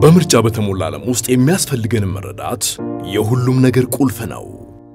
በምርጫ በተሞላ ዓለም ውስጥ የሚያስፈልገንን መረዳት የሁሉም ነገር ቁልፍ ነው።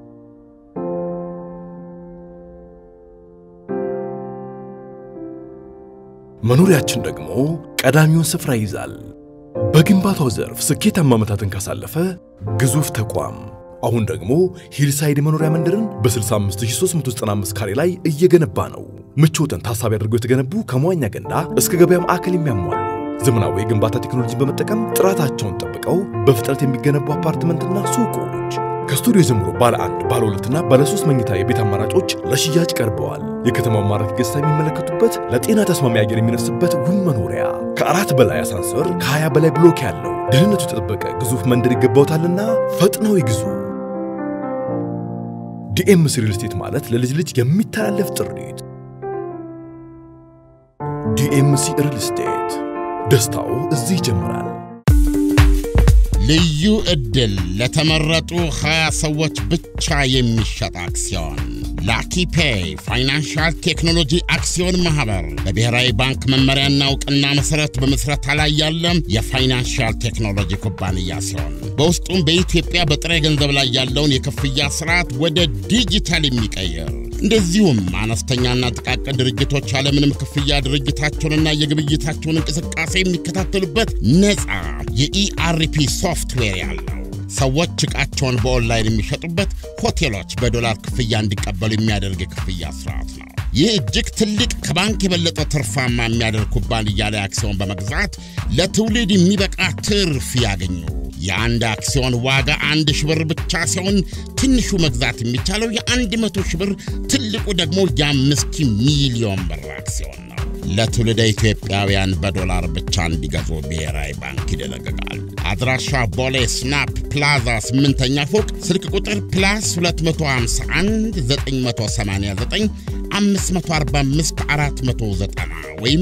መኖሪያችን ደግሞ ቀዳሚውን ስፍራ ይይዛል። በግንባታው ዘርፍ ስኬታማ ዓመታትን ካሳለፈ ግዙፍ ተቋም አሁን ደግሞ ሂልሳይድ መኖሪያ መንደርን በ65395 ካሬ ላይ እየገነባ ነው። ምቾትን ታሳቢ አድርገው የተገነቡ ከመዋኛ ገንዳ እስከ ገበያ ማዕከል የሚያሟሉ ዘመናዊ የግንባታ ቴክኖሎጂን በመጠቀም ጥራታቸውን ጠብቀው በፍጥነት የሚገነቡ አፓርትመንትና ሱቆች ከስቱዲዮ ጀምሮ ባለ አንድ ባለ ሁለትና ባለ ሶስት መኝታ የቤት አማራጮች ለሽያጭ ቀርበዋል። የከተማው ማራኪ ገጽታ የሚመለከቱበት ለጤና ተስማሚ አየር የሚነፍስበት ውብ መኖሪያ ከአራት በላይ አሳንሰር ከ20 በላይ ብሎክ ያለው ደህንነቱ የተጠበቀ ግዙፍ መንደር ይገባውታልና ፈጥነው ይግዙ። ዲኤምሲ ሪል ስቴት ማለት ለልጅ ልጅ የሚተላለፍ ጥሪት። ዲኤምሲ ሪል ስቴት ደስታው እዚህ ይጀምራል። ልዩ ዕድል ለተመረጡ 20 ሰዎች ብቻ የሚሸጥ አክሲዮን ላኪ ፔይ ፋይናንሻል ቴክኖሎጂ አክሲዮን ማኅበር በብሔራዊ ባንክ መመሪያና እውቅና መሠረት በምስረታ ላይ ያለ የፋይናንሻል ቴክኖሎጂ ኩባንያ ሲሆን በውስጡም በኢትዮጵያ በጥሬ ገንዘብ ላይ ያለውን የክፍያ ስርዓት ወደ ዲጂታል የሚቀይር እንደዚሁም አነስተኛና ጥቃቅን ድርጅቶች ያለምንም ክፍያ ድርጅታቸውንና የግብይታቸውን እንቅስቃሴ የሚከታተሉበት ነፃ የኢአርፒ ሶፍትዌር ያለው ሰዎች ዕቃቸውን በኦንላይን የሚሸጡበት፣ ሆቴሎች በዶላር ክፍያ እንዲቀበሉ የሚያደርግ የክፍያ ስርዓት ነው። ይህ እጅግ ትልቅ ከባንክ የበለጠ ትርፋማ የሚያደርግ ኩባንያ ላይ አክሲዮን በመግዛት ለትውልድ የሚበቃ ትርፍ ያገኙ። የአንድ አክሲዮን ዋጋ አንድ ሺህ ብር ብቻ ሲሆን ትንሹ መግዛት የሚቻለው የአንድ መቶ ሺህ ብር ትልቁ ደግሞ የአምስት ሚሊዮን ብር አክሲዮን ነው። ለትውልደ ኢትዮጵያውያን በዶላር ብቻ እንዲገዙ ብሔራዊ ባንክ ይደነግጋል። አድራሻ ቦሌ ስናፕ ፕላዛ ስምንተኛ ፎቅ ስልክ ቁጥር ፕላስ 251 989 545 490 ወይም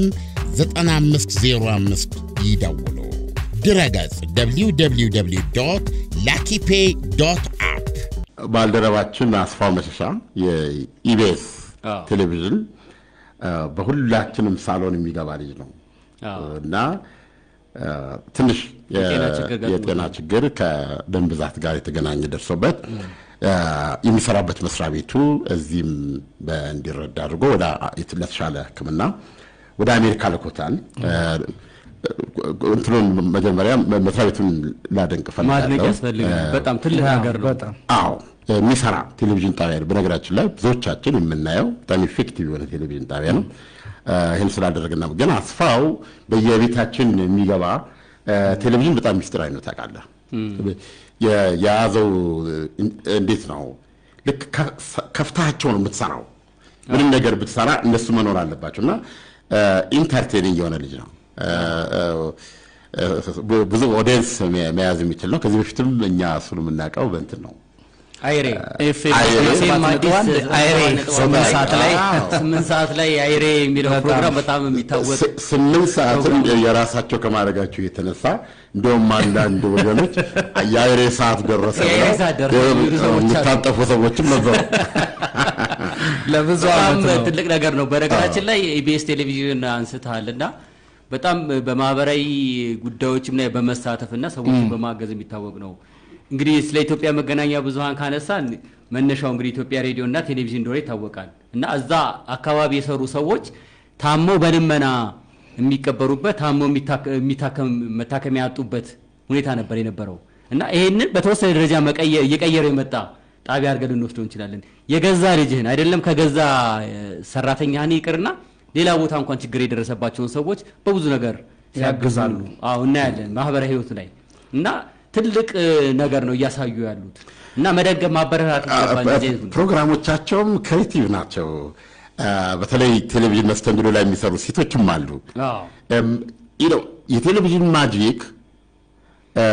9505 ይደውሉ። ድረገጽ www ላኪፔ አፕ። ባልደረባችን አስፋው መሸሻ የኢቢኤስ ቴሌቪዥን በሁላችንም ሳሎን የሚገባ ልጅ ነው እና ትንሽ የጤና ችግር ከደም ብዛት ጋር የተገናኘ ደርሶበት የሚሰራበት መስሪያ ቤቱ እዚህም እንዲረዳ አድርጎ ለተሻለ ሕክምና ወደ አሜሪካ ልኮታል። እንትኑን መጀመሪያ መስሪያ ቤቱን ላደንቅ ማድነቅ እፈልጋለሁ። ያስፈልጋል። በጣም ትልቅ ነገር ነው። አዎ የሚሰራ ቴሌቪዥን ጣቢያ ነው። በነገራችን ላይ ብዙዎቻችን የምናየው በጣም ኢፌክቲቭ የሆነ ቴሌቪዥን ጣቢያ ነው። ይህን ስላደረግና ግን አስፋው በየቤታችን የሚገባ ቴሌቪዥን በጣም ሚስጥራዊ ነው። ታውቃለህ፣ የያዘው እንዴት ነው? ልክ ከፍታቸው ነው የምትሰራው። ምንም ነገር ብትሰራ እነሱ መኖር አለባቸው እና ኢንተርቴኒንግ የሆነ ልጅ ነው። ብዙ ኦዲየንስ መያዝ የሚችል ነው። ከዚህ በፊትም እኛ እሱን የምናውቀው በእንትን ነው አይሬ አይሬ። ኤፍኤም አዲስ አይሬ ስምንት ሰዓት ላይ ስምንት ሰዓት ላይ አይሬ የሚለው ፕሮግራም በጣም የሚታወቅ ስ- ስምንት ሰዓትም የራሳቸው ከማድረጋቸው የተነሳ እንደውም አንዳንድ ወገኖች የአይሬ ሰዓት ደረሰ የአይሬ ብለው ሰዓት ደረሰ የሚሉ ሰዎች አሉ። የሚታጠፉ ሰዎችም ነበሩ። ለብዙ በጣም ዓመት ነው። ትልቅ ነገር ነው። በነገራችን ላይ ኢቢኤስ ቴሌቪዥን አንስተሃል እና በጣም በማህበራዊ ጉዳዮችም ላይ በመሳተፍ እና ሰዎችን በማገዝ የሚታወቅ ነው። እንግዲህ ስለ ኢትዮጵያ መገናኛ ብዙኃን ካነሳን መነሻው እንግዲህ ኢትዮጵያ ሬዲዮ እና ቴሌቪዥን እንደሆነ ይታወቃል እና እዛ አካባቢ የሰሩ ሰዎች ታመው በልመና የሚቀበሩበት ታመው የሚታከ- የሚታከም መታከሚያ ያጡበት ሁኔታ ነበር የነበረው እና ይሄንን በተወሰነ ደረጃ መቀየር እየቀየረው የመጣ ጣቢያ አድርገን ልንወስደው እንችላለን። የገዛ ልጅህን አይደለም ከገዛ እ፣ ሰራተኛህን ይቅርና ሌላ ቦታ እንኳን ችግር የደረሰባቸውን ሰዎች በብዙ ነገር ሲያግዙ ያግዛሉ። አዎ እናያለን ማህበራዊ ህይወት ላይ እና ትልቅ እ፣ ነገር ነው እያሳዩ ያሉት እና መደገፍ ማበረታት ይገባል። እንደዚህ አይነቱን። ፕሮግራሞቻቸውም ክሬቲቭ ናቸው። አ፣ በተለይ ቴሌቪዥን መስተንግዶ ላይ የሚሰሩ ሴቶችም አሉ። አዎ እም፣ you know፣ የቴሌቪዥን ማጂክ አ፣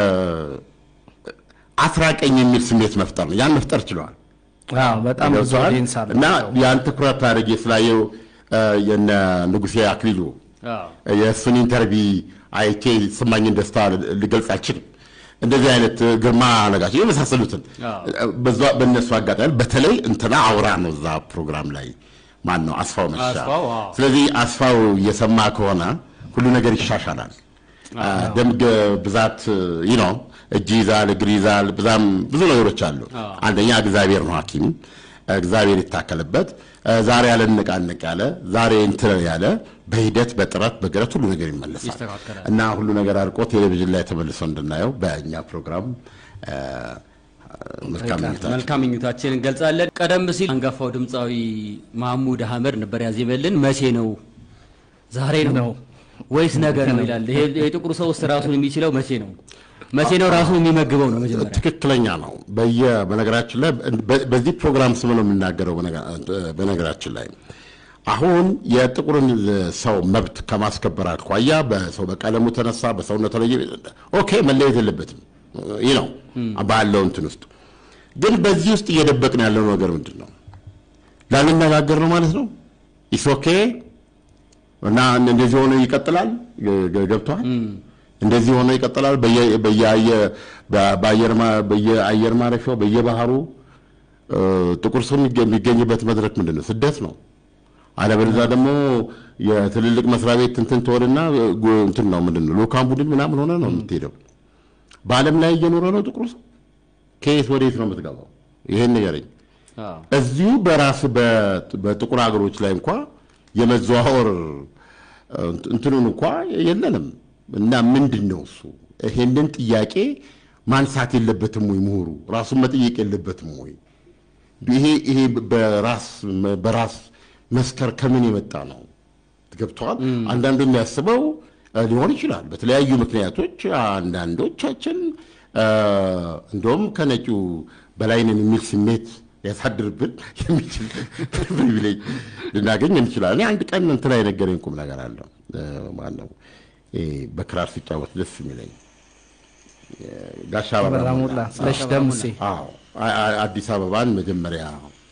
አስራቀኝ የሚል ስሜት መፍጠር ነው። ያን መፍጠር ችለዋል። አዎ፣ በጣም ብዙ ገብቶሃል? ኦዲየንስ አለ እና ያን ትኩረት አድርጌ ስላየው አ፣ የነ ንጉሴ አክሊሉ አዎ የእሱን ኢንተርቪ አይቼ የተሰማኝን ደስታ ልገልጽ አልችልም። እንደዚህ አይነት ግርማ ነጋቸው የመሳሰሉትን አዎ። በዛ በእነሱ አጋጣሚ በተለይ እንትና አውራ ነው እዛ ፕሮግራም ላይ ማን ነው አስፋው መሻ። አስፋው፣ አዎ። ስለዚህ አስፋው እየሰማ ከሆነ ሁሉ ነገር ይሻሻላል። ደም ገ- ብዛት ይህ ነው። እጅ ይዛል፣ እግር ይዛል፣ በዛም ብዙ ነገሮች አሉ። አንደኛ እግዚአብሔር ነው ሐኪም እግዚአብሔር ይታከልበት። ዛሬ ያለ ንቃንቅ ያለ ዛሬ እንትን ያለ በሂደት በጥረት በግረት ሁሉ ነገር ይመለሳል ይስተካከላል። እና ሁሉ ነገር አልቆ ቴሌቪዥን ላይ ተመልሶ እንድናየው በእኛ ፕሮግራም እ፣ መልካም ምኞታችን መልካም ምኞታችን እንገልጻለን። ቀደም ሲል አንጋፋው ድምፃዊ ማህሙድ አህመድ ነበር ያዜመልን። መቼ ነው ዛሬ ነው ነው ወይስ ነገ ነው ይላል። ይሄ የጥቁር ሰው ውስጥ ራሱን የሚችለው መቼ ነው? መቼ ነው ራሱን የሚመግበው ነው መጀመሪያ። ትክክለኛ ነው። በየ በነገራችን ላይ በ- በዚህ ፕሮግራም ስም ነው የምናገረው። በነገ- በነገራችን ላይ አሁን የጥቁርን ሰው መብት ከማስከበር አኳያ በሰው በቀለሙ ተነሳ በሰውነቱ ላይ ኦኬ መለየት የለበትም ይህ ነው ባለው እንትን ውስጥ ግን በዚህ ውስጥ እየደበቅን ያለው ነገር ምንድን ነው? ላንነጋገር ነው ማለት ነው። ኢስ ኦኬ እና እንደዚህ ሆኖ ይቀጥላል። ገ- ገ- ገብቶሃል? እንደዚህ ሆኖ ይቀጥላል። በየ- በየአየ- በ- በአየር ማ- በየአየር ማረፊያው በየባህሩ እ፣ ጥቁር ሰው የሚገ- የሚገኝበት መድረክ ምንድን ነው? ስደት ነው። አለበለዚያ ደግሞ የትልልቅ መስሪያ ቤት እንትን ትሆንና ጉ- እንትን ነው ምንድን ነው ልኡካን ቡድን ምናምን ሆነ ነው የምትሄደው። በዓለም ላይ እየኖረ ነው ጥቁር ሰው። ከየት ወዴት ነው የምትገባው? ይሄን ንገረኝ። አዎ። እዚሁ በራስ በ- በጥቁር ሀገሮች ላይ እንኳ የመዘዋወር እ፣ እንትኑን እንኳ የለንም እና ምንድን ነው እሱ? ይሄንን ጥያቄ ማንሳት የለበትም ወይ? ምሁሩ ራሱን መጠየቅ የለበትም ወይ? ይሄ ይሄ በራስ በራስ መስከር ከምን የመጣ ነው? ገብተዋል። አንዳንዱ የሚያስበው እ፣ ሊሆን ይችላል በተለያዩ ምክንያቶች አንዳንዶቻችን እ፣ እንደውም ከነጩ በላይ ነን የሚል ስሜት ሊያሳድርብን የሚችል ፕሪቪሌጅ ልናገኝ እንችላለን። እኔ አንድ ቀን እንትና የነገረኝ ቁም ነገር አለ። ማነው ይሄ በክራር ሲጫወት ደስ የሚለኝ ጋሻ አበራ በራ ሞላ። ሞላ ስለሽ ደምሴ አዎ አ- አ- አዲስ አበባን መጀመሪያ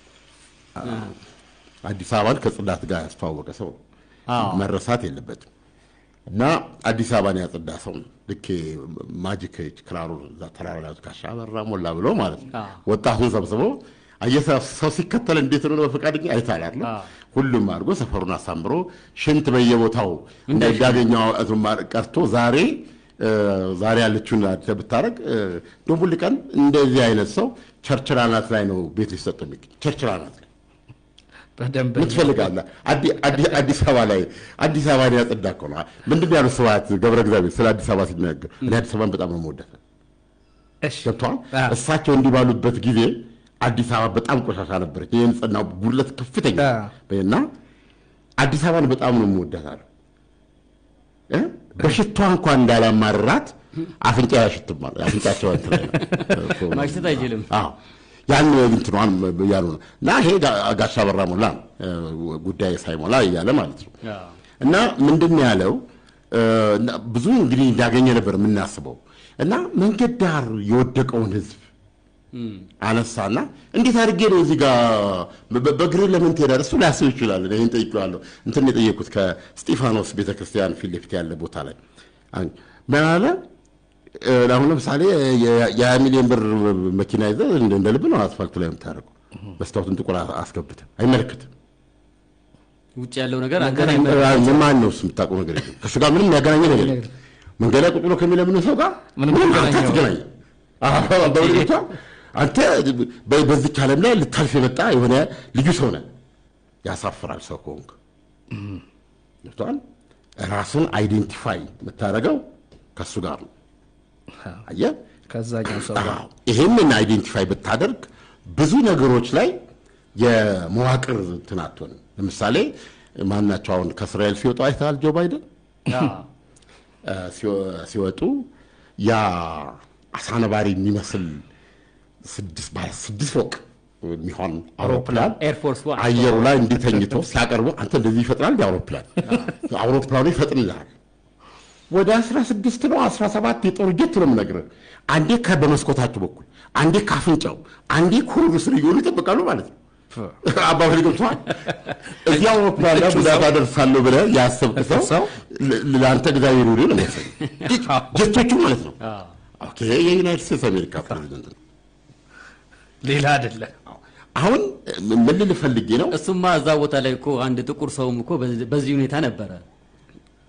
አዲስ አበባን ከጽዳት ጋር ያስተዋወቀ ሰው ነው። አዎ። መረሳት የለበትም። እና አዲስ አበባን ያጸዳ ሰው ነው። ልክ ማጂክ ክራሩ እዛ ተራራ ላይ ጋሻ አበራ ሞላ ብሎ ማለት ነው። አዎ። ወጣቱን ሰብስቦ አየህ ሰው ሲከተል እንዴት ነው በፈቃደኛ አይታል አይደል? አዎ። ሁሉም አድርጎ ሰፈሩን አሳምሮ ሽንት በየቦታው እንዳገኘው ቀርቶ ዛሬ እ፣ ዛሬ ያለችውን አዲስ ብታረግ ደቡል ቀን እንደዚህ አይነት ሰው ቸርችል አናት ላይ ነው ቤት ሊሰጡ የሚገኝ ቸርችል አናት ላይ በደንብ ምን ትፈልጋለህ? አዲ- አዲ- አዲስ አበባ ላይ አዲስ አበባን ያጸዳ እኮ ነው። ምንድን ነው ያሉት ስብሐት ገብረ እግዚአብሔር ስለ አዲስ አበባ ሲናገር እኔ አዲስ አበባን በጣም ነው የምወዳት እሺ ገብተዋል። አዎ። እሳቸው እንዲህ ባሉበት ጊዜ አዲስ አበባ በጣም ቆሻሻ ነበረች። የንጽህና ጉድለት ከፍተኛ አዎ። እና አዲስ አበባን በጣም ነው የምወዳት አሉ። እ? በሽቷ እንኳን እንዳላማርራት አፍንጫ ያሽትም አሉ። አፍንጫቸው እንትን ላይ ነው። ማሽተት አይችልም። አዎ ያን እንትኗን ያሉ ነው እና ይሄ ጋ- ጋሻ በራ ሞላ ነው እ፣ ጉዳይ ሳይሞላ እያለ ማለት ነው። አዎ። እና ምንድን ነው ያለው እ፣ እና ብዙ እንግዲህ እንዳገኘ ነበር የምናስበው እና መንገድ ዳር የወደቀውን ህዝብ አነሳና እንዴት አድርጌ ነው እዚህ ጋር በ- በእግርህ ለምን ትሄዳለህ? እሱ ላያስብ ይችላል። ይህን ጠይቄዋለሁ። እንትን የጠየቁት ከስጢፋኖስ ቤተክርስቲያን ፊት ለፊት ያለ ቦታ ላይ አን- ምን አለ እ፣ አሁን ለምሳሌ የ- የሀያ ሚሊዮን ብር መኪና ይዘህ እንደ እንደ ልብ ነው አስፋልቱ ላይ የምታደርገው። መስታወቱን ጥቁር አስገብተህ አይመለከትም። ውጭ ያለው ነገር አንተን አይመለከትም። ምን ማን ነው እሱ የምታውቀው ነገር የለም። ከእሱ ጋር ምንም ያገናኘ ነገር የለም። መንገድ ላይ ቁጭ ብሎ ከሚለምነው ሰው ጋር ምንም ምንም ያገናኘው አትገናኝ። አዎ፣ በእውነቷ አንተ በ- በዚች ዓለም ላይ ልታልፍ የመጣ የሆነ ልዩ ሰው ነህ። ያሳፍራል ሰው ከሆንክ ገብቶሃል። ራስን አይዴንቲፋይ የምታደርገው ከእሱ ጋር ነው። አየህ ከዛኛው ሰው ጋር አዎ፣ ይሄንን አይዴንቲፋይ ብታደርግ ብዙ ነገሮች ላይ የመዋቅር እንትን አትሆንም። ለምሳሌ ማናቸው አሁን ከእስራኤል ሲወጡ አይተሃል? ጆ ባይደን አዎ። እ፣ ሲወ- ሲወጡ ያ አሳነባሪ የሚመስል ስድስት ባለ ስድስት ፎቅ የሚሆን አውሮፕላን ኤርፎርስ ዋን አየሩ ላይ እንዲተኝቶ ሲያቀርቡ አንተ እንደዚህ ይፈጥናል እንዲ አውሮፕላን አውሮፕላኑ ይፈጥንልሃል። ወደ 16 ነው 17 የጦር ጀት ነው የምነግርህ። አንዴ ከ- በመስኮታቸው በኩል አንዴ ካፍንጫው አንዴ ኩሩ ስር እየሆኑ ይጠብቃሉ ማለት ነው። አባባል ገብቶሃል። እዚህ አውሮፕላን ላይ ጉዳት አደርሳለሁ ብለህ ያሰብክ ሰው ሰው ል- ለአንተ እግዚአብሔር ይሁን ነው መሰለኝ። ጀቶቹ ማለት ነው። አዎ። ኦኬ የዩናይትድ ስቴትስ አሜሪካ ፕሬዚደንት ነው። ሌላ አይደለም። አሁን ምን ልል ፈልጌ ነው እሱማ እዛ ቦታ ላይ እኮ አንድ ጥቁር ሰውም እኮ በዚህ- በዚህ ሁኔታ ነበረ።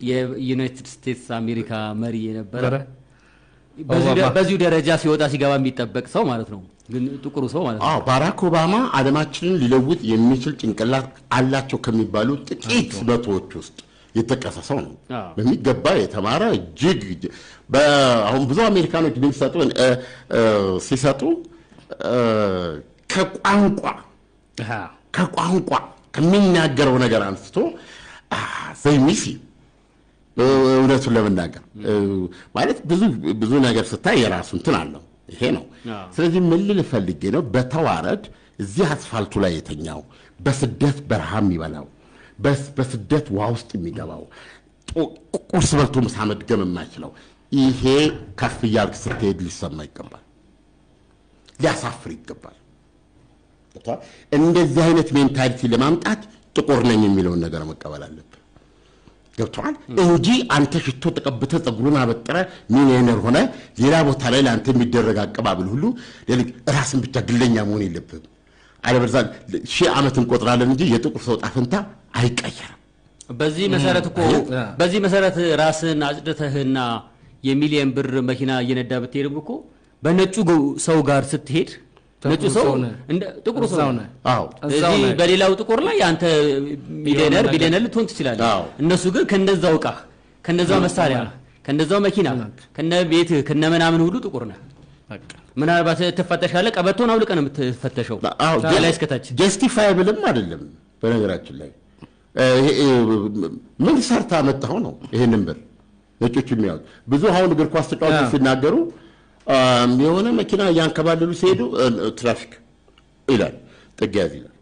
የዩናይትድ ስቴትስ አሜሪካ መሪ የነበረ ነበረ? በዚሁ ደ- ኦባማ። በዚሁ ደረጃ ሲወጣ ሲገባ የሚጠበቅ ሰው ማለት ነው። ግን ጥቁሩ ሰው ማለት ነው። አዎ ባራክ ኦባማ ዓለማችንን ሊለውጥ የሚችል ጭንቅላት አላቸው ከሚባሉ ጥቂት መቶዎች ውስጥ የተጠቀሰ ሰው ነው። አዎ። በሚገባ የተማረ እጅግ እጅ- በ- አሁን ብዙ አሜሪካኖች ድምፅ ሲሰጡ እ፣ እ፣ ሲሰጡ እ፣ ከቋንቋ አሃ። ከቋንቋ ከሚናገረው ነገር አንስቶ ዘይሚሲ እውነቱን ለመናገር እ፣ ማለት ብዙ ብዙ ነገር ስታይ የራሱ እንትን አለው። ይሄ ነው። አዎ። ስለዚህ ምን ልል ፈልጌ ነው፣ በተዋረድ እዚህ አስፋልቱ ላይ የተኛው በስደት በረሃ የሚበላው በስ- በስደት ውሃ ውስጥ የሚገባው ጡ- ቁርስ በልቶ ምሳ መድገም የማይችለው ይሄ ከፍ እያልክ ስትሄድ ሊሰማ ይገባል፣ ሊያሳፍር ይገባል። ገብቶሃል? እንደዚህ አይነት ሜንታሊቲ ለማምጣት ጥቁር ነኝ የሚለውን ነገር መቀበል አለብህ። ገብተዋል እንጂ አንተ ሽቶ ተቀብተህ ፀጉሩን አበጥረ ሚሊዮነር ሆነ ሌላ ቦታ ላይ ለአንተ የሚደረግ አቀባበል ሁሉ ሌሎች ራስን ብቻ ግለኛ መሆን የለብህም። አለበለዚያ ሺህ ዓመት እንቆጥራለን እንጂ የጥቁር ሰው ዕጣ ፈንታ አይቀየርም። በዚህ መሰረት እኮ በዚህ መሰረት ራስን አጽድተህና የሚሊየን ብር መኪና እየነዳ ብትሄድም እኮ በነጩ ገ- ሰው ጋር ስትሄድ ነጩ ሰው ሰው ነህ። እንደ ጥቁሩ ሰው እዛው ነህ። ነህ። አዎ እዛው ስለዚህ ነህ። በሌላው ጥቁር ላይ አንተ ሚሊዮነር ነገር- ቢሊዮነር ልትሆን ትችላለህ። አዎ። እነሱ ግን ከነዛው ዕቃ ከነዛው መሳሪያ ከነዛው መኪና ከነ ቤትህ ከነ ምናምን ሁሉ ጥቁር ነህ። በቃ ምናልባት ትፈተሻለህ። ቀበቶን አውልቀህ ነው የምትፈተሸው አዎ፣ ላይ እስከታች። ጀስቲፋይብልም አይደለም። በነገራችን ላይ እ፣ ይሄ፣ እ፣ ምን ሰርታ መጣኸው ነው ይሄንን ብር ነጮች የሚያዩት። ብዙ አሁን እግር ኳስ ተጫዋቾች አዎ። ሲናገሩ አም፣ የሆነ መኪና እያንከባለሉ ሲሄዱ እ፣ ትራፊክ ይላል፣ ጥጋ ያዝ ይላል።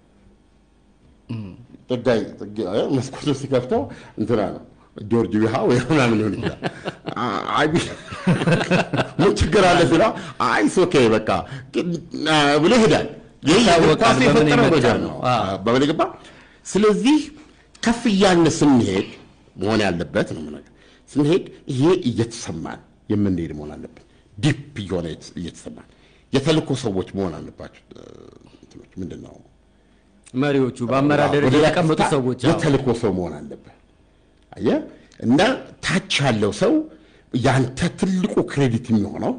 ጥጋ ጥጋ እ፣ መስኮቱን ሲከፍተው እንትና ነው ጆርጅ ዊሃ ወይ ምናምን ሊሆን ይችላል። አ- አይ ምን ችግር አለ ሲለው አይ ኦኬ በቃ አ፣ ብሎ ይሄዳል። ይህ ይታወቃል ኳስ በምን የፈጠረው የመጣ ነገር ነው። ነው። አዎ። በምን ገባ? ስለዚህ ከፍ እያልን ስንሄድ መሆን ያለበት ነው የምነግርህ። ስንሄድ ይሄ እየተሰማን የምንሄድ መሆን አለብን። ዲፕ እየሆነ እየተሰማን የተልእኮ ሰዎች መሆን አለባቸው። እ፣ እንትኖች ምንድን ነው መሪዎቹ በአመራር ደረጃ ወደ ላይ የተቀመጡ ከፍታ ሰዎች አዎ። የተልእኮ ሰው መሆን አለብህ። አየህ እና ታች ያለው ሰው ያንተ ትልቁ ክሬዲት የሚሆነው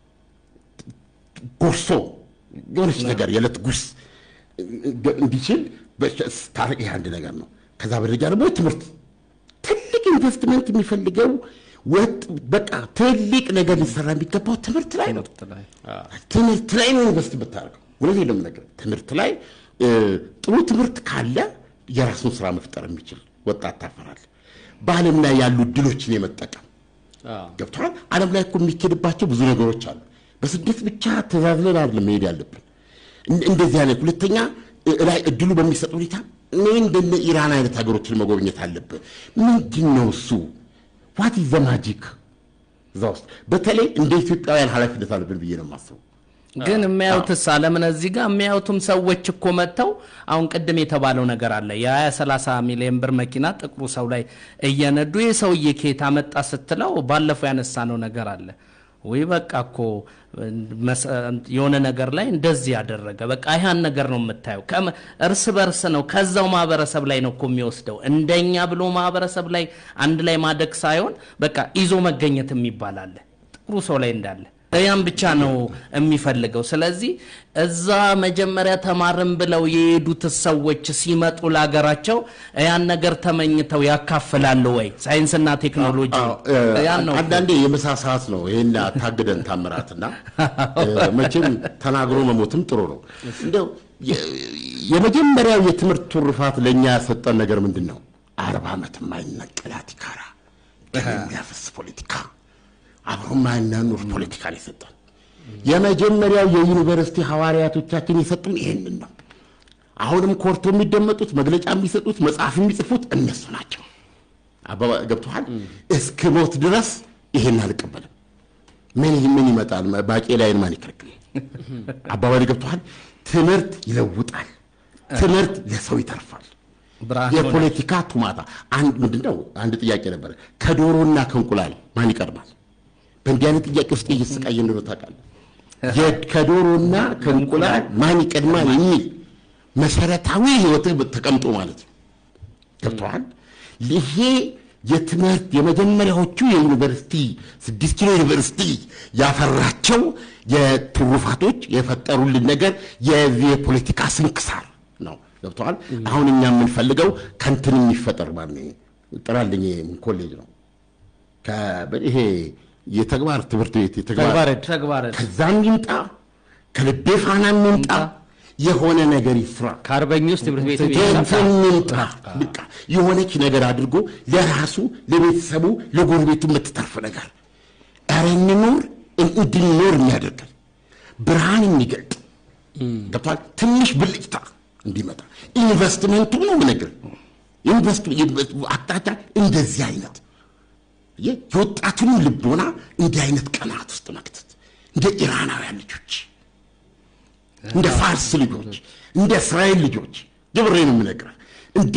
ጎርሶ የሆነች ነገር የዕለት ጉርስ እንዲችል ታረቅ ይህ አንድ ነገር ነው። ከዛ በደረጃ ደግሞ ትምህርት ትልቅ ኢንቨስትመንት የሚፈልገው ወጥ በቃ ትልቅ ነገር ሊሰራ የሚገባው ትምህርት ላይ ነው። ትምህርት ላይ ትምህርት ላይ ነው ኢንቨስት የምታደርገው። እውነቴን ነው የምነግርህ። ትምህርት ላይ እ፣ ጥሩ ትምህርት ካለ የራሱን ስራ መፍጠር የሚችል ወጣት ታፈራለህ። በዓለም ላይ ያሉ እድሎችን የመጠቀም አዎ። ገብቶሃል። ዓለም ላይ እኮ የሚኬድባቸው ብዙ ነገሮች አሉ። በስደት ብቻ ተዛዝለን አይደለም መሄድ ያለብን። እን- እንደዚህ አይነት ሁለተኛ እ- ላይ እድሉ በሚሰጥ ሁኔታ እኔ እንደነ ኢራን አይነት ሀገሮችን መጎብኘት አለብን። ምንድን ነው እሱ? ዋት ኢዝ ዘ ማጂክ እዛ ውስጥ በተለይ እንደ ኢትዮጵያውያን ኃላፊነት አለብን ብዬ ነው የማስበው። ግን የሚያዩትስ አለምን እዚህ ጋር የሚያዩትም ሰዎች እኮ መጥተው አሁን ቅድም የተባለው ነገር አለ የ20 30 ሚሊዮን ብር መኪና ጥቁሩ ሰው ላይ እየነዱ ይህ ሰውዬ ከየት አመጣ ስትለው ባለፈው ያነሳነው ነገር አለ ወይ በቃ እኮ መሰ- የሆነ ነገር ላይ እንደዚህ ያደረገ በቃ ይህን ነገር ነው የምታየው ከመ- እርስ በርስ ነው ከዛው ማህበረሰብ ላይ ነው እኮ የሚወስደው እንደኛ ብሎ ማህበረሰብ ላይ አንድ ላይ ማደግ ሳይሆን በቃ ይዞ መገኘት የሚባል አለ ጥቁሩ ሰው ላይ እንዳለ ያን ብቻ ነው የሚፈልገው። ስለዚህ እዛ መጀመሪያ ተማርን ብለው የሄዱት ሰዎች ሲመጡ ለሀገራቸው ያን ነገር ተመኝተው ያካፍላሉ ወይ? ሳይንስና ቴክኖሎጂ አዎ፣ እ፣ ያን ነው አንዳንዴ የምሳ ሰዓት ነው ይሄን ታግደን ታምራትና እ፣ መቼም ተናግሮ መሞትም ጥሩ ነው። እንደው የ- የመጀመሪያው የትምህርት ትሩፋት ለእኛ ያሰጠን ነገር ምንድን ነው? አርባ ዓመት የማይነቀል አቲካራ ደም የሚያፈስ ፖለቲካ አብሮ የማያናኑር ፖለቲካን የሰጠን የመጀመሪያው የዩኒቨርሲቲ ሐዋርያቶቻችን የሰጡን ይህንን ነው። አሁንም ኮርቶ የሚደመጡት መግለጫ የሚሰጡት መጽሐፍ የሚጽፉት እነሱ ናቸው። አባባ ገብቶሃል። እስክ ሞት ድረስ ይሄን አልቀበልም። ምን ምን ይመጣል? ባቄላዬን ማን ይከለክል? አባባል ገብቶሃል። ትምህርት ይለውጣል። ትምህርት ለሰው ይተርፋል። ብርሃን ሆነ። የፖለቲካ ቱማታ አንድ ምንድን ነው? አንድ ጥያቄ ነበረ። ከዶሮና ከእንቁላል ማን ይቀድማል? በእንዲህ አይነት ጥያቄ ውስጥ እየተሰቃየ እንደሆነ ታውቃለህ። የ- ከዶሮና ከእንቁላል ማን ይቀድማል የሚል መሰረታዊ ህይወትህ ተቀምጦ ማለት ነው። ገብተዋል። ይሄ የትምህርት የመጀመሪያዎቹ የዩኒቨርሲቲ ስድስት ኪሎ ዩኒቨርሲቲ ያፈራቸው የትሩፋቶች የፈጠሩልን ነገር የዚህ የፖለቲካ ስንክሳር ነው። ገብተዋል። አሁን እኛ የምንፈልገው ከንትን የሚፈጠር ማ ጥራልኝ ኮሌጅ ነው ከ- ይሄ የተግባር ትምህርት ቤት የተግባር ተግባረድ ተግባረ ከዛም ይምጣ ከልቤ ፋናም ይምጣ የሆነ ነገር ይስራ። ከአርበኞች ትምህርት ቤት ከንትን ይምጣ በቃ የሆነች ነገር አድርጎ ለራሱ ለቤተሰቡ ለጎረቤቱ የምትተርፍ ነገር ኧረ እንኑር እንድንኖር የሚያደርገን ብርሃን የሚገልጥ ገብቷል። ትንሽ ብልጭታ እንዲመጣ ኢንቨስትመንቱ ነው ምነግር ኢንቨስት አቅጣጫ እንደዚህ አይነት የ- የወጣቱንም ልቦና እንዲህ አይነት ቀናት ውስጥ መክተት እንደ ኢራናውያን ልጆች እንደ ፋርስ ልጆች እንደ እስራኤል ልጆች ግብሬ ነው የምነግርህ እንደ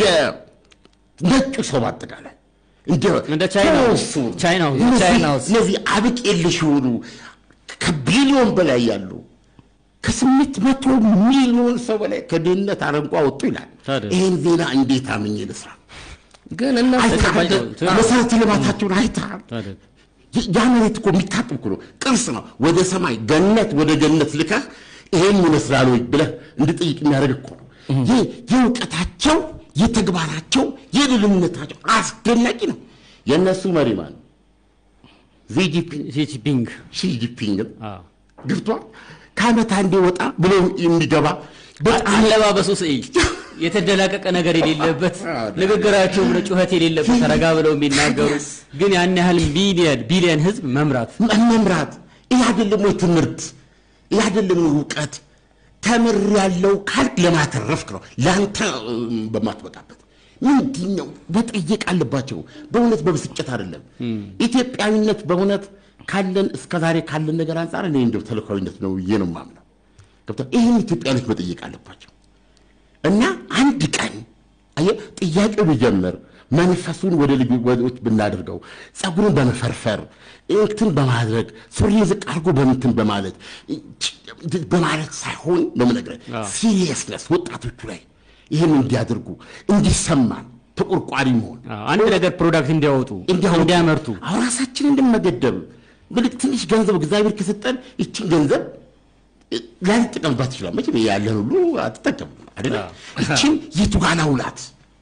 ነጩ ሰው በአጠቃላይ እንደ ቻይናው፣ እሱ ቻይናው፣ እነዚህ- ቻይናው። እነዚህ አብቅ የለሽ የሆኑ ከቢሊዮን በላይ ያሉ ከስምንት መቶ ሚሊዮን ሰው በላይ ከድህነት አረንቋ ወጡ ይላል። ታዲያ? ይህን ዜና እንዴት አምኜ ልስራ? ግን እነሱ አይተሃል? ትክክል። መሰረተ ልማታቸውን አይተሃል? ታዲያ? ያ- ያ መሬት እኮ የሚታጥብ እኮ ነው፣ ቅርስ ነው። ወደ ሰማይ ገነት ወደ ገነት ልከህ ይሄን ይመስላል ወይ ብለህ እንድጠይቅ የሚያደርግ እኮ ነው። ይህ የእውቀታቸው የተግባራቸው የልልነታቸው አስደናቂ ነው። የእነሱ መሪ ማን ነው? ዚጂፒንግ ሺጂፒንግ ሺጂፒንግ አዎ። ገብቷል። ከዓመት አንዴ ወጣ ብሎ የሚገባ በጣም አለባበሱ ስዕይ የተደላቀቀ ነገር የሌለበት ንግግራቸውም ጩኸት የሌለበት ረጋ ብለው የሚናገሩ ግን ያን ያህል ሚሊየን ቢሊየን ህዝብ መምራት መምራት ይህ አይደለም ወይ ትምህርት? ይህ አይደለም ወይ እውቀት? ተምር ያለው ካልክ ለማተረፍክ ነው፣ ለአንተ እም፣ በማትበቃበት ምንድን ነው መጠየቅ አለባቸው። በእውነት በብስጭት አይደለም። ኢትዮጵያዊነት በእውነት ካለን እስከ ዛሬ ካለን ነገር አንጻር እኔ እንደው ተልእኮዊነት ነው ብዬ ነው የማምነው። ገብቶሃል? ይህን ኢትዮጵያዊነት መጠየቅ አለባቸው። እና አንድ ቀን አየህ ጥያቄው ቢጀምር መንፈሱን ወደ ልጆች ብናደርገው ጸጉርን በመፈርፈር እንትን በማድረግ ሱሪን ዝቅ አድርጎ በምትን በማለት በማለት ሳይሆን ነው የምነግርህ። ሲሪየስነስ ወጣቶቹ ላይ ይህን እንዲያደርጉ እንዲሰማን ተቆርቋሪ መሆን አዎ፣ አንድ ነገር ፕሮዳክት እንዲያወጡ እንዲያወጡ እንዲያመርቱ አሁን ራሳችንን እንድንመገደብ ብልክ ትንሽ ገንዘብ እግዚአብሔር ከሰጠን ይችን ገንዘብ ላንጠቀምባት ይችላል። መቼም ያለን ሁሉ አትጠቀምም አይደለ? ይችን የቱ ጋር ላውላት?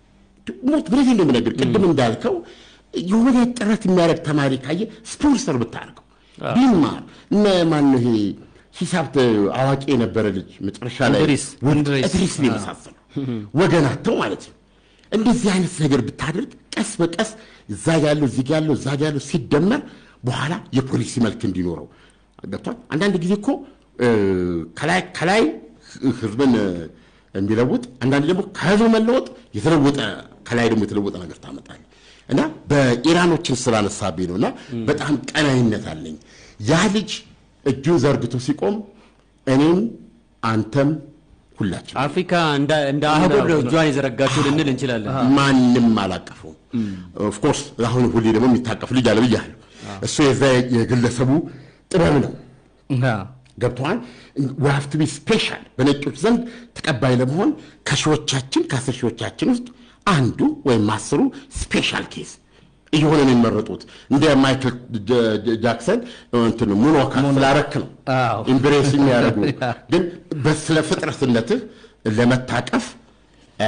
ሞት ብረት እንደምነግር ቅድም እንዳልከው የሆነ ጥረት የሚያደርግ ተማሪ ካየ ስፖንሰር ብታደርገው ቢማር እነ ማነው ይሄ ሂሳብ ተ- አዋቂ የነበረ ልጅ መጨረሻ ላይ እንድሪስ፣ ወድ- እንድሪስ። እድሪስን የመሳሰሉ ወገናቸው ማለት ነው። እንደዚህ አይነት ነገር ብታደርግ ቀስ በቀስ እዛ ያለው እዚህ ጋ ያለው እዛ ጋ ያለው ሲደመር በኋላ የፖሊሲ መልክ እንዲኖረው ገብቷል። አንዳንድ ጊዜ እኮ እ፣ ከላይ ከላይ ህዝብን እ፣ የሚለውጥ አንዳንድ ደግሞ ከህዝብ መለወጥ የተለወጠ ከላይ ደግሞ የተለወጠ ነገር ታመጣል እና በኢራኖችን ስላነሳብኝ ነው እና በጣም ቀናይነት አለኝ። ያ ልጅ እጁን ዘርግቶ ሲቆም እኔም አንተም ሁላችን አፍሪካ እንደ እንደ አህጉር ነው እጇን የዘረጋችው ልንል እንችላለን። ማንም አላቀፈውም። ኦፍኮርስ አሁን ሁሌ ደግሞ የሚታቀፍ ልጅ አለ ብያለሁ። እሱ የዛ የግለሰቡ ጥበብ ነው። ገብተዋል ሀፍቱ ቢ ስፔሻል በነጮች ዘንድ ተቀባይ ለመሆን ከሺዎቻችን ከአስር ሺዎቻችን ውስጥ አንዱ ወይም አስሩ ስፔሻል ኬስ እየሆነ ነው የሚመረጡት። እንደ ማይክል ጀ- ጀ- ጃክሰን እንትን ሙኖካ ስላረክ ነው አዎ። ኢምብሬስ የሚያደርጉ ግን በስለ ፍጥረትነትህ ለመታቀፍ አ፣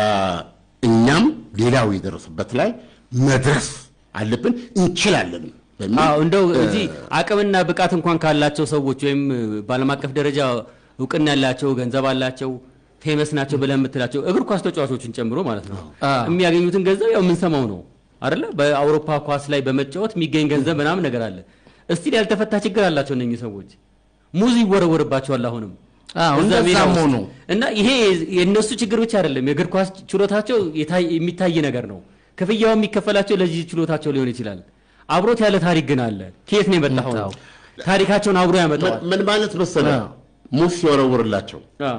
እኛም ሌላው የደረሰበት ላይ መድረስ አለብን እንችላለን በሚል አዎ እንደው እዚህ አቅምና ብቃት እንኳን ካላቸው ሰዎች ወይም በዓለም አቀፍ ደረጃ እውቅና ያላቸው ገንዘብ አላቸው ፌመስ ናቸው ብለን የምትላቸው እግር ኳስ ተጫዋቾችን ጨምሮ ማለት ነው የሚያገኙትን ገንዘብ ያው የምንሰማው ነው አይደለ? በአውሮፓ ኳስ ላይ በመጫወት የሚገኝ ገንዘብ ምናምን ነገር አለ። እስቲል ያልተፈታ ችግር አላቸው እነኚህ ሰዎች። ሙዝ ይወረወርባቸዋል አሁንም አዎ፣ እዛ እንደዛም ሜዳ ውስጥ። ሆኖ። እና ይሄ የእነሱ ችግር ብቻ አይደለም። የእግር ኳስ ችሎታቸው የታይ- የሚታይ ነገር ነው። ክፍያው የሚከፈላቸው ለዚህ ችሎታቸው ሊሆን ይችላል። አብሮት ያለ ታሪክ ግን አለ። ከየት ነው የመጣው? አዎ። ታሪካቸውን አብሮ ያመጣዋል። ምን ማለት መሰለ ሙስ ሲወረውርላቸው አዎ።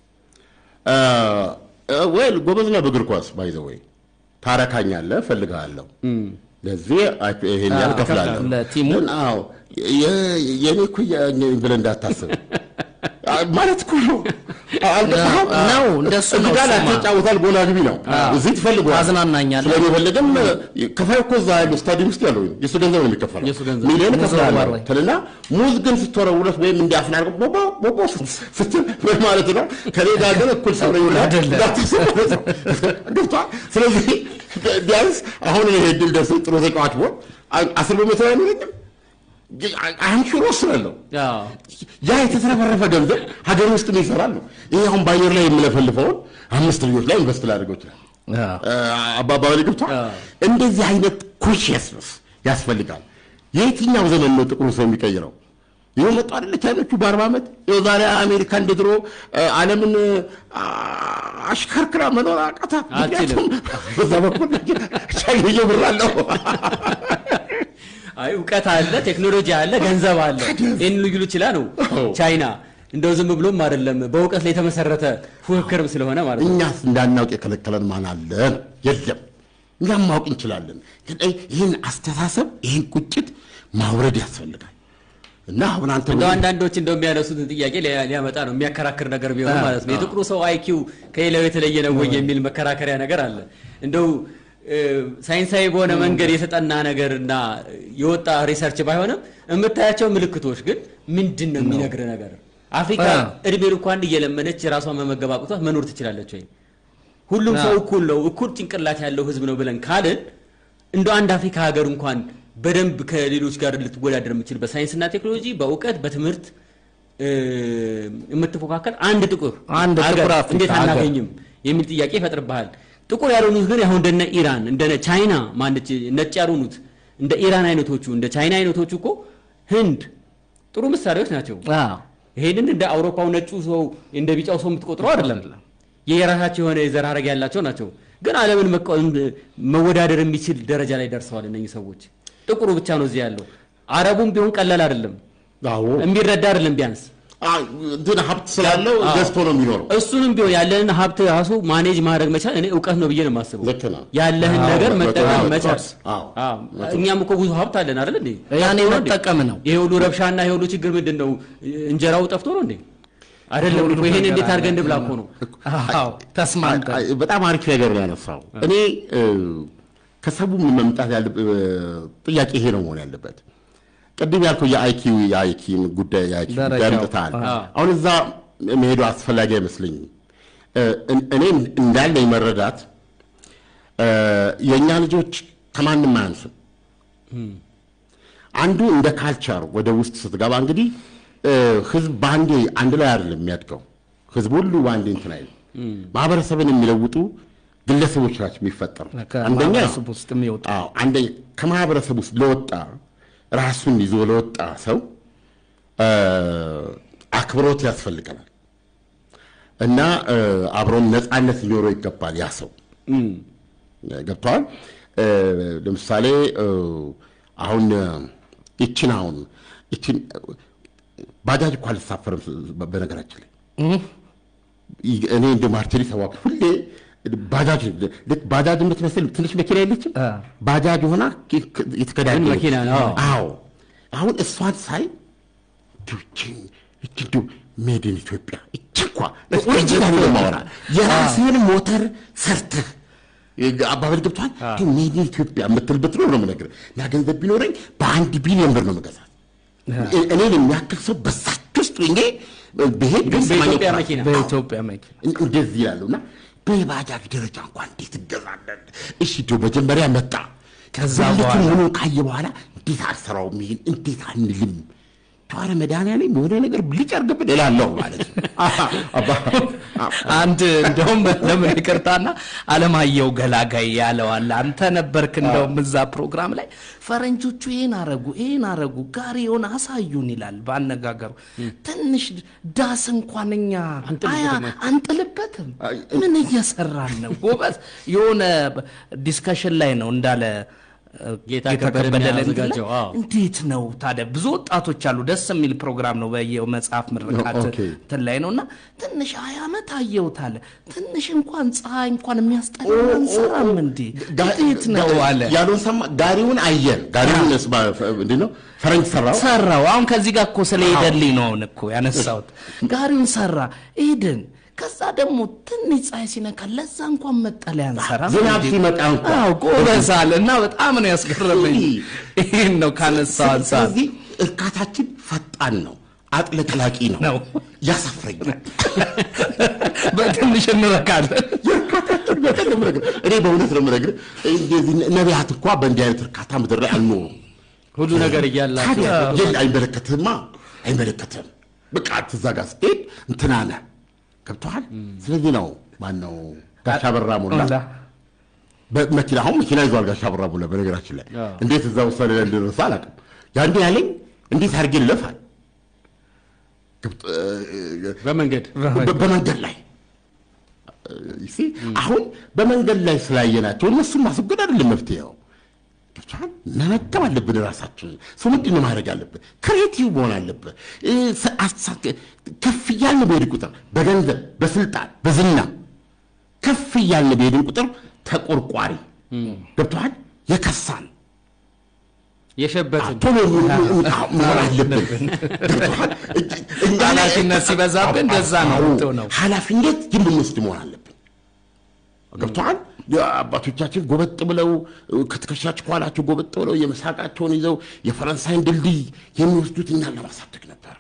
ወይ ጎበዝ ነህ በእግር ኳስ ባይዘ ወይ ታረካኛለህ፣ እፈልግሃለሁ ለዚህ አይ- ይሄን ያህል እከፍላለሁ። ለቲሙ? ግን አዎ የ- የኔ እኩያ ነኝ ብለህ እንዳታስብ። ማለት እኮ ነው። አልገባህም? ነው፣ እንደሱ ነው እዚህ ጋር እሱማ። ተጫውታል፣ ጎላ ግቢ ነው። እዚህ ትፈልገዋል፣ ታዝናናኛለህ። ስለሚፈልግም ከፋይ እኮ እዛ ያለው ስታዲየም ውስጥ ያለው የእሱ ገንዘብ ነው የሚከፈለው። የእሱ ገንዘብ። ሚሊዮን ሙዝ ከፍላለሁ ወርወር። ትልና ሙዝ ግን ስትወረውረት ወይም እንዲያፍን አድርገው ቦቦ ቦቦ ስትል ምን ማለት ነው? ከኔ ጋር ግን እኩል ሰው ነው ይሆናል። ገብቶሃል? ስለዚህ ቢያንስ አሁን ይሄ ድል ደርሶ ጥሩ ተጫዋች ቢሆን አስር በመቶ አይኖረኝም አንሹሮ ወስናለሁ። አዎ። ያ የተትረፈረፈ ገንዘብ ሀገር ውስጥ ይሰራል ነው። ይሄ አሁን በአየር ላይ የምለፈልፈውን አምስት ልጆች ላይ ኢንቨስት ላደርገው ይችላል። አባባል ገብቷል። እንደዚህ አይነት ኮንሽየስነስ ያስፈልጋል። የየትኛው ዘመን ነው ጥቁሩ ሰው የሚቀይረው? ይኸው መጡ አይደለ ቻይኖቹ በአርባ ዓመት ይኸው ዛሬ አሜሪካ እንደ ድሮ ዓለምን አሽከርክራ መኖር አቃታት። ምክንያቱም በዛ በኩል ቻይና ብር አለው። አይ እውቀት አለ፣ ቴክኖሎጂ አለ፣ ገንዘብ አለ። ይህን ልዩ ይችላ ነው ቻይና እንደው ዝም ብሎም አይደለም በእውቀት ላይ የተመሰረተ ፉክክርም ስለሆነ ማለት ነው። እኛስ እንዳናውቅ የከለከለን ማን አለ? የለም። እኛም ማወቅ እንችላለን። ግን ይህን አስተሳሰብ ይህን ቁጭት ማውረድ ያስፈልጋል። እና አሁን አንተ እንደው አንዳንዶች እንደው የሚያነሱትን ጥያቄ ሊያ- ሊያመጣ ነው የሚያከራክር ነገር ቢሆን ማለት ነው። የጥቁሩ ሰው አይኪው ከሌላው የተለየ ነው ወይ የሚል መከራከሪያ ነገር አለ። እንደው እ፣ ሳይንሳዊ በሆነ መንገድ የተጠና ነገር እና የወጣ ሪሰርች ባይሆንም የምታያቸው ምልክቶች ግን ምንድን ነው የሚነግር ነገር? አፍሪካ አ። እድሜ እንኳን እየለመነች የራሷን መመገብ አቅቷት መኖር ትችላለች ወይ? ሁሉም ሰው እኩል ነው፣ እኩል ጭንቅላት ያለው ህዝብ ነው ብለን ካልን እንደ አንድ አፍሪካ ሀገር እንኳን በደንብ ከሌሎች ጋር ልትወዳደር የምችል በሳይንስና ቴክኖሎጂ በእውቀት በትምህርት እ፣ የምትፎካከል አንድ ጥቁር አንድ ሀገር ጥቁር አፍሪካ እንዴት ሀገር። አናገኝም የሚል ጥያቄ ይፈጥርብሃል። ጥቁር ያልሆኑት ግን አሁን እንደነ ኢራን እንደነ ቻይና ማነች ነጭ ያልሆኑት እንደ ኢራን አይነቶቹ እንደ ቻይና አይነቶቹ እኮ ህንድ ጥሩ ምሳሌዎች ናቸው። አዎ። ይሄንን እንደ አውሮፓው ነጩ ሰው እንደ ቢጫው ሰው የምትቆጥረው አይደለም። የራሳቸው የሆነ የዘር ሐረግ ያላቸው ናቸው። ግን ዓለምን መቃወም መወዳደር የሚችል ደረጃ ላይ ደርሰዋል እነኚህ ሰዎች። ጥቁሩ ብቻ ነው እዚህ ያለው። አረቡም ቢሆን ቀላል አይደለም፣ አዎ የሚረዳ አይደለም። ቢያንስ አ- እንትን ሀብት ስላለው አዎ። ገዝቶ ነው የሚኖረው። እሱንም ቢሆን ያለንን ሀብት ራሱ ማኔጅ ማድረግ መቻል እኔ እውቀት ነው ብዬ ነው የማስበው። ልክ ነው። ያለህን አዎ፣ ነገር መቶ መጠቀም በመቶ። መቻል። አዎ፣ አዎ። መቶ። እኛም እኮ ብዙ ሀብት አለን አይደል እንዴ? ያኔ ጠፍቶ ነው እንዴ? መጠቀም ነው። ይሄ ሁሉ ረብሻና ይሄ ሁሉ ችግር ምንድን ነው? እንጀራው ጠፍቶ ነው እንዴ? አይደለም ሁሉ እኮ ይሄን ነገር እንዴት አድርገን አለ። እንብላ እኮ ነው። አዎ፣ ተስማምተን አይ- በጣም አሪፍ ነገር ነው ያነሳው። እኔ እ፣ ከሰቡ መምጣት ያለ እ፣ ጥያቄ ይሄ ነው መሆን ያለበት። ቅድም ያልከው የአይኪው የአይኪው ጉዳይ የአይኪው ጉዳይ ደረጃው። አምጥተሃል። አዎ። አሁን እዛ መሄዱ አስፈላጊ አይመስለኝም። እ፣ እን- እኔ እንዳለኝ መረዳት እ፣ የእኛ ልጆች ከማንም አያንስም። አንዱ እንደ ካልቸር ወደ ውስጥ ስትገባ እንግዲህ እ፣ ህዝብ በአንዴ አንድ ላይ አይደለም የሚያድገው። ህዝብ ሁሉ በአንዴ እንትን አይልም። ማህበረሰብን የሚለውጡ ግለሰቦች ናቸው የሚፈጠሩ። አንደኛ ከማህበረሰብ ውስጥ የሚወጡ አዎ፣ አንደኛ ከማህበረሰብ ውስጥ ለወጣ ራሱን ይዞ ለወጣ ሰው እ፣ አክብሮት ያስፈልገናል እና እ፣ አብሮም ነፃነት ሊኖረው ይገባል ያ ሰው እም፣ ገብተዋል። ለምሳሌ እ፣ አሁን እ፣ ይችን አሁን ይችን ባጃጅ እኮ አልሳፈርም በ- በነገራችን ላይ ይ- እኔ እንደ ማርቴሊ ሰዋ ሁሌ ባጃጅ ልክ ባጃጅ የምትመስል ትንሽ መኪና የለችም አ። ባጃጅ ሆና የተከዳደ ግን መኪና ነው። አዎ። አዎ አሁን እሷን ሳይ ችን እችዱ ሜድን ኢትዮጵያ እች እንኳ ኦሪጂናል ነው ማወራ የራስህን ሞተር ሰርተህ አባበል ገብቷል ሜድን ኢትዮጵያ የምትልበት ነው ነው የምነግርህ እና ገንዘብ ቢኖረኝ በአንድ ቢሊዮን ብር ነው መገዛት እኔን የሚያክል ሰው በሳች ውስጥ ሆኜ ብሄድ ግን ቢሰማኝ በኢትዮጵያ ኩራት። መኪና በኢትዮጵያ መኪና እን- እንደዚህ ይላሉ እና በባጃጅ ደረጃ እንኳን እንዴት እገዛለን? እሺ ዶ መጀመሪያ መጣ። ከዛ ልክ በኋላ ሆኖ ካየ በኋላ እንዴት አልሰራውም ይሄን እንዴት አንልም ተዋረ መድኃኒዓለም የሆነ ነገር ብልጭ አድርገብን እላለሁ ማለት ነው። አባ- አንድ እንደውም ለምን ይቅርታና አለማየሁ ገላጋይ ያለዋል። አንተ ነበርክ እንደውም እዛ ፕሮግራም ላይ ፈረንጆቹ ይህን አረጉ ይህን አረጉ ጋሪውን አሳዩን ይላል በአነጋገሩ። ትንሽ ዳስ እንኳን እኛ አያ አንጥልበትም። ምን እየሰራን ነው ጎበዝ? የሆነ ዲስከሽን ላይ ነው እንዳለ ጌታ ከበደ ለእንትን ላይ ያዘጋጀው፣ አዎ። እንዴት ነው ታዲያ? ብዙ ወጣቶች አሉ። ደስ የሚል ፕሮግራም ነው። በየመጽሐፍ ምርቃት ኦኬ። እንትን ላይ ነው እና ትንሽ ሀያ ዓመት አየሁት አለ። ትንሽ እንኳን ፀሐይ እንኳን የሚያስጠላ አንሰራም እንዴ? እንዴት ነው አለ። ያሉን ሰማ። ጋሪውን አየን። ጋሪውን ስማ እንዴት ነው ፈረንጅ ሰራው። ሰራው። አሁን ከዚህ ጋር እኮ ስለሄደልኝ ነው አሁን እኮ ያነሳሁት። ጋሪውን ሰራ ሄድን። ከዛ ደግሞ ትንሽ ፀሐይ ሲነካ ለዛ እንኳን መጠለያ አንሰራም ዝናብ እንዴ? ሲመጣ እንኳን አዎ ጎበዝ አለ እና በጣም ነው ያስገረመኝ። ይህን ነው ካነሳው አንጻር ስለዚህ እርካታችን ፈጣን ነው፣ አጥለቅላቂ ነው፣ ነው። ያሳፍረኛል። በትንሽ እንረካለን። የእርካታችን መጠን ነው የምነግርህ። እኔ በእውነት ነው የምነግርህ። እንደዚህ ነቢያት እንኳ በእንዲህ አይነት እርካታ ምድር ላይ አልኖሩም። ሁሉ ነገር እያላቸው ታዲያ የለ አይመለከትህማ፣ አይመለከትህም። በቃ ትዛ ጋር ስትሄድ እንትና ነህ ገብቶሃል። ስለዚህ ነው ማነው ጋሻ በራ ሞላ ሞላ። በመኪና አሁን መኪና ይዟል ጋሻ በራ ሞላ። በነገራችን ላይ አዎ። እንዴት እዛ ውሳኔ ላይ እንደደረሰ አላውቅም። ያንዴ ያለኝ እንዴት አድርጌ ልለፋል ገብቶ- እ- በመንገድ በ- በመንገድ ላይ ይሲ አሁን በመንገድ ላይ ስላየናቸው እነሱን ማስወገድ አይደለም መፍትሄው። ገብቶሃል? መመገብ አለብን ራሳችንን። ሰው ምንድን ነው ማድረግ አለብን? ክሬቲቭ መሆን አለብን። እ፣ ሰ- አሳ- ከፍ እያልን በሄድን ቁጥር በገንዘብ በስልጣን በዝና ከፍ እያልን በሄድን ቁጥር ተቆርቋሪ ገብቶሃል? የከሳን የሸበትን ቶሎ መሆን አለብን። ገብቶሃል? እኛ ላይ- ኃላፊነት ሲበዛብን እንደዛ ነው አዎ፣ የምትሆነው። ኃላፊነት የምንወስድ መሆን አለብን። ገብቶሃል? አባቶቻችን ጎበጥ ብለው ከትከሻቸው ከኋላቸው ጎበጥ ብለው የምሳቃቸውን ይዘው የፈረንሳይን ድልድይ የሚወስዱት እኛን ለማሳደግ ነበር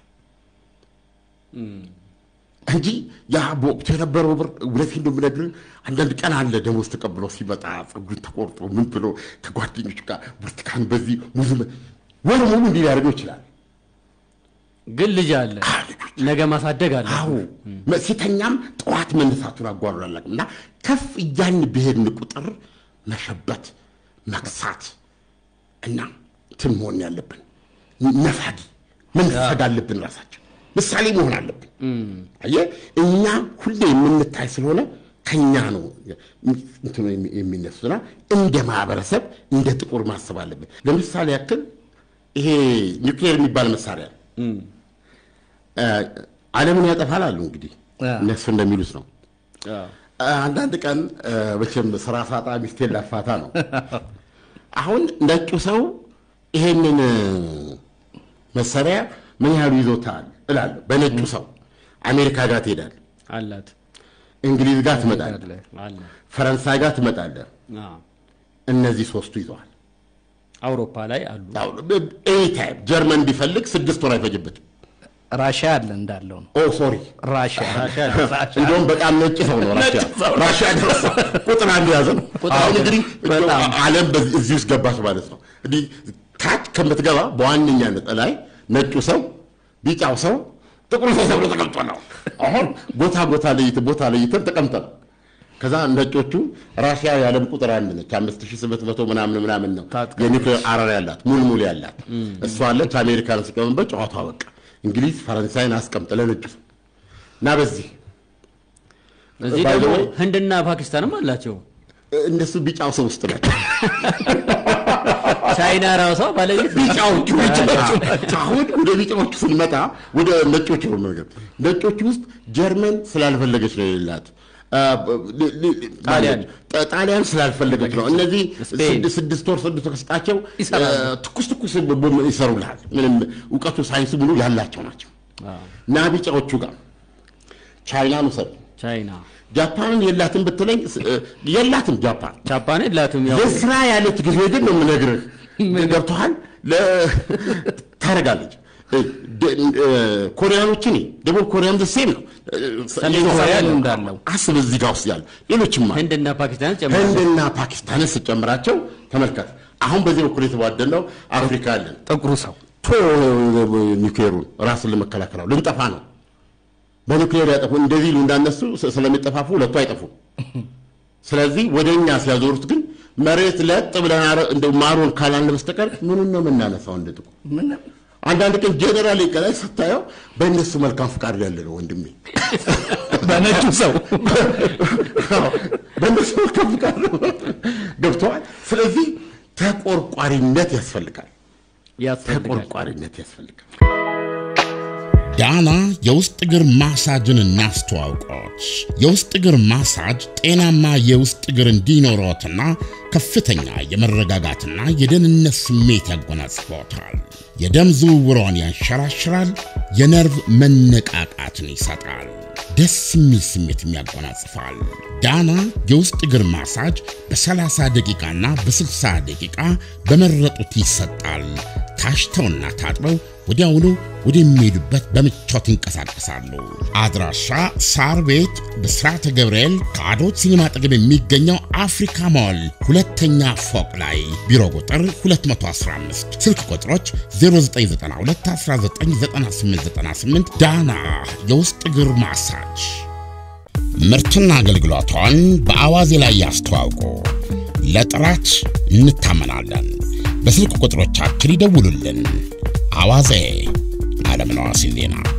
እንጂ ያ በወቅቱ የነበረው ብር እውነቴን ነው የምነግርህ። አንዳንድ ቀን አለ ደሞዝ ተቀብሎ ሲመጣ ፀጉሩን ተቆርጦ ምን ብሎ ከጓደኞቹ ጋር ብርቱካን በዚህ ሙዝ በ- ወር ሙሉ እንዲህ ሊያደርገው ይችላል። ግን ልጅ አለ ነገ ማሳደግ አለ አዎ ሲተኛም ጠዋት መነሳቱን አጓሩ አላውቅም። እና ከፍ እያን ብሄድን ቁጥር መሸበት፣ መክሳት እና እንትን መሆን ያለብን ነፋጊ መንፈግ አለብን። ራሳችን ምሳሌ መሆን አለብን። አየህ እኛ ሁሌ የምንታይ ስለሆነ ከኛ ነው እንትኑ የሚ- የሚነሱና እንደ ማህበረሰብ እንደ ጥቁር ማሰብ አለብን። ለምሳሌ ያክል ይሄ ኒውክሌር የሚባል መሳሪያ ነው። እ፣ ዓለምን ያጠፋል አሉ እንግዲህ አ። እነሱ እንደሚሉት ነው። አዎ። አንዳንድ ቀን እ፣ መቼም ስራ ሳጣ ሚስቴን ላፋታ ነው። አሁን ነጩ ሰው ይሄንን እ፣ መሳሪያ ምን ያህሉ ይዞታል እላለሁ። በነጩ ሰው አሜሪካ ጋር ትሄዳለህ፣ አላት እንግሊዝ ጋር ትመጣለህ፣ አለ ፈረንሳይ ጋር ትመጣለህ። አዎ። እነዚህ ሶስቱ ይዘዋል። አውሮፓ ላይ አሉ ኤኒታይም ጀርመን ቢፈልግ ስድስት ወር አይፈጅበትም። ራሽያ አለ እንዳለው ነው። ኦ ሶሪ ራሽያ ራሽያ ራሽያ እንደውም በጣም ነጭ ሰው ነው ራሽያ ራሽያ ደረሰ ቁጥር አንድ ያዘ ነው አሁን እንግዲህ በጣም። ዓለም በዚህ- እዚህ ውስጥ ገባች ማለት ነው እንግዲህ ታች ከምትገባ በዋነኛነት ላይ ነጩ ሰው ቢጫው ሰው ጥቁር ሰው ተብሎ ተቀምጦ ነው አሁን ቦታ ቦታ ለይተን ቦታ ለይተን ተቀምጠን ከዛ ነጮቹ ራሽያ የዓለም ቁጥር አንድ ነች አምስት ሺህ ስምንት መቶ ምናምን ምናምን ነው ታጥቃ። የኒውክሌር አረር ያላት ሙልሙል ያላት እሷ አለች አሜሪካን ሲቀመንበት ጨዋታ በቃ እንግሊዝ ፈረንሳይን አስቀምጥ ለነጩ ሰው እና በዚህ እዚህ By the ደግሞ way- ህንድና ፓኪስታንም አላቸው እነሱ ቢጫው ሰው ውስጥ ናቸው። ቻይና ራሷ ባለቤት ቢጫዎቹ ቢጫዎቹ ናቸው። አሁን ወደ ቢጫዎቹ ስንመጣ ወደ ነጮቹ ነው ነገር ነጮቹ ውስጥ ጀርመን ስላልፈለገች ነው የሌላት አ፣ ል- ል- ጣሊያን። ጣ- ጣሊያን ስላልፈለገች ነው። እነዚህ ስፔን። ስድስት- ስድስት ወር ስድስት ወር ስጣቸው ይሰራሉ። አ፣ ትኩስ ትኩስ ቦምብ ይሰሩልሃል። ምንም እውቀቱ ሳይንሱ ሙሉ ያላቸው ናቸው። እና ቢጫዎቹ ጋር ቻይናን ውሰድ። ቻይና ጃፓንን የላትም ብትለኝ ስ- የላትም ጃፓን ጃፓን የላትም ያው ለስራ ያለች ጊዜ ግን ነው የምነግርህ። ገብቶሃል? ለ- ታደርጋለች። ደ- እ፣ ኮሪያኖችን ደቡብ ኮሪያም ዘሴም ነው። ሰሜን ኮሪያ እንዳለው አስብ እዚህ ጋር ውስጥ ያለ ሌሎችም አሉ። ህንድና ፓኪስታን ጨምራለች ህንድና ፓኪስታንን ስጨምራቸው ተመልከት። አሁን በዚህ በኩል የተቧደነው አፍሪካ አለን። ጥቁሩ ሰው ቶ ኒውክሌሩን ራስን ለመከላከል ነው። ልንጠፋ ነው። በኒውክሌር ያጠፉ እንደዚህ ይሉ እንዳነሱ ስ- ስለሚጠፋፉ ሁለቱ አይጠፉም። ስለዚህ ወደ እኛ ሲያዞሩት ግን መሬት ለጥ ብለን አረ- እንደው ማሩን ካላልን በስተቀር ምኑን ነው የምናነሳው? እንደ ጥቁር ምንም አንዳንድ ቀን ጀነራል ከላይ ስታየው በእነሱ መልካም ፍቃድ ያለ ነው ወንድሜ። በነጩ ሰው አዎ፣ በእነሱ መልካም ፍቃድ ነው ገብተዋል። ስለዚህ ተቆርቋሪነት ያስፈልጋል። ያስፈልጋል። ተቆርቋሪነት ያስፈልጋል። ዳና የውስጥ እግር ማሳጅን እናስተዋውቆት። የውስጥ እግር ማሳጅ ጤናማ የውስጥ እግር እንዲኖሮትና ከፍተኛ የመረጋጋትና የደህንነት ስሜት ያጎናጽፎታል። የደም ዝውውሮን ያንሸራሽራል፣ የነርቭ መነቃቃትን ይሰጣል፣ ደስ የሚል ስሜትም ያጎናጽፋል። ዳና የውስጥ እግር ማሳጅ በ30 ደቂቃና በ60 ደቂቃ በመረጡት ይሰጣል። ታሽተውና ታጥበው ወዲያውኑ ወደሚሄዱበት በምቾት ይንቀሳቀሳሉ። አድራሻ ሳር ቤት ብስራተ ገብርኤል ከአዶት ሲኒማ አጠገብ የሚገኘው አፍሪካ ሞል ሁለተኛ ፎቅ ላይ ቢሮ ቁጥር 215 ስልክ ቁጥሮች 0992199898 ዳና የውስጥ እግር ማሳጅ ምርትና አገልግሎቷን በአዋዜ ላይ ያስተዋውቁ። ለጥራት እንታመናለን። በስልክ ቁጥሮቻችን ይደውሉልን። አዋዜ ዓለምነህ ዋሴ ዜና